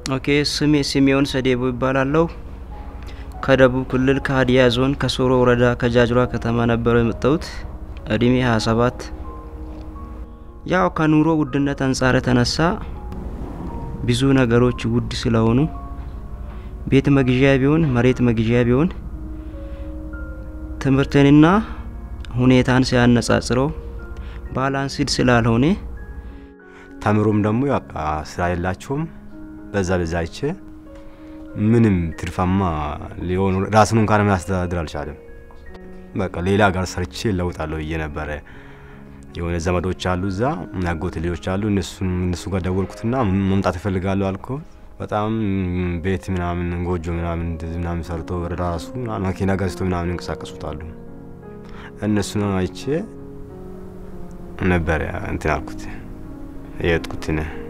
ኦኬ ስሜ ስሜውን ሰዴቦ ይባላለሁ። ከደቡብ ክልል ከሀዲያ ዞን ከሶሮ ወረዳ ከጃጅራ ከተማ ነበረው የመጣሁት። እድሜ 27 ያው ከኑሮ ውድነት አንጻር የተነሳ ብዙ ነገሮች ውድ ስለሆኑ ቤት መግዣ ቢሆን መሬት መግዣ ቢሆን ትምህርትንና ሁኔታን ሲያነጻጽረው ባላንስድ ስላልሆነ ተምሮም ደግሞ በቃ ስራ የላቸውም። በዛ በዛ አይቼ ምንም ትርፋማ ሊሆኑ ራሱን እንኳን የሚያስተዳድር አልቻለም። በቃ ሌላ ጋር ሰርቼ ለውጣለሁ ብዬ ነበረ። የሆነ ዘመዶች አሉ እዛ ያጎት ልጆች አሉ። እነሱን እነሱ ጋር ደወልኩትና መምጣት እፈልጋለሁ አልኮ በጣም ቤት ምናምን ጎጆ ምናምን እንደዚህ ምናምን ሰርቶ ራሱ መኪና ገዝቶ ምናምን እንቀሳቀሱታሉ። እነሱን አይቼ ነበረ እንትን አልኩት የሄድኩት